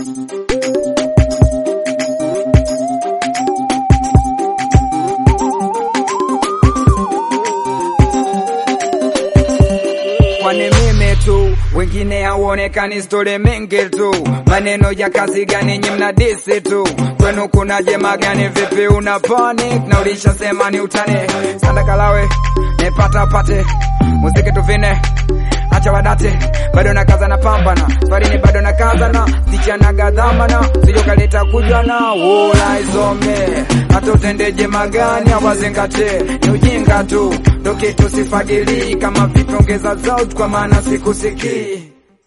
kwani mimi tu wengine hauonekani stori mingi tu maneno ya kazi gani nyi mnadisi tu kwenu kuna jema gani vipi una panic na ulishasema ni utani sandakalawe nipata pate muziki tuvine acha wadate bado na kaza na pambana sfarini bado na kazana sichana gadhamana sijokaleta kujana wola isome hata utendeje magani awazingate ni ujinga tu ndo kitu sifagilii kama vipi ongeza zaut kwa maana sikusikii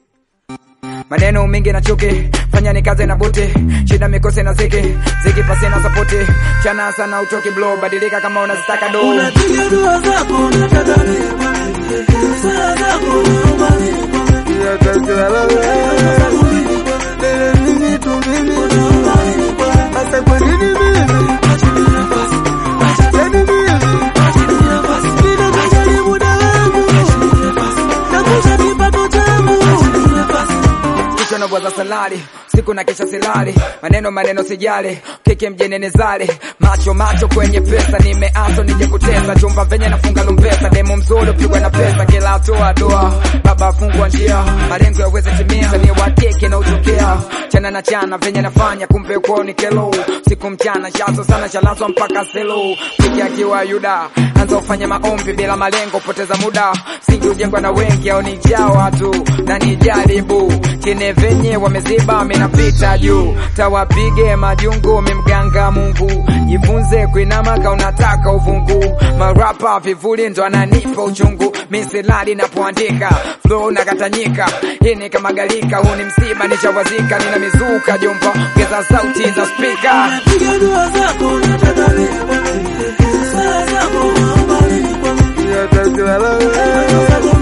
maneno mingi na chuki fanya ni kazi na buti shida mikose na ziki ziki pasi na sapoti chana sana utoki blow badilika kama unazitaka do Unapiga dua zako unataka nikwambie, sala zako naomba nikwambie, sababu mimi mimi tu mimi naomba nikwambie, Sasa kwa nini mimi? acheni nafasi, Yaani mimi? acheni nafasi, ninakujali muda wangu, acheni nafasi, nakuza kipato changu, acheni nafasi. kichwa na bwaza salari siku na kisha silali maneno maneno sijali kike mjenene zali macho macho kwenye pesa nimeaso nije kutesa chumba venye nafunga lumpesa demo mzuri upigwa na pesa kila hatua doa baba afungwa njia malengo yaweze timia ni wa kike na utokea chana na chana venye nafanya kumbe kuoni kelo siku mchana shaso sana shalazwa mpaka selo kike akiwa yuda anza ufanye maombi bila malengo poteza muda singi ujengwa na wengi au ni jawa tu na ni jaribu chine venye wameziba minapita juu tawapige majungu mimganga mungu jifunze kuinama ka unataka uvungu marapa vivuli ndo ananipa uchungu misilali napoandika flow nakatanyika hii ni kama galika huu ni msiba nishawazika nina mizuka jomba ongeza sauti za spika Unapiga dua zako unataka nikwambie, sala zako naomba nikwambie, sababu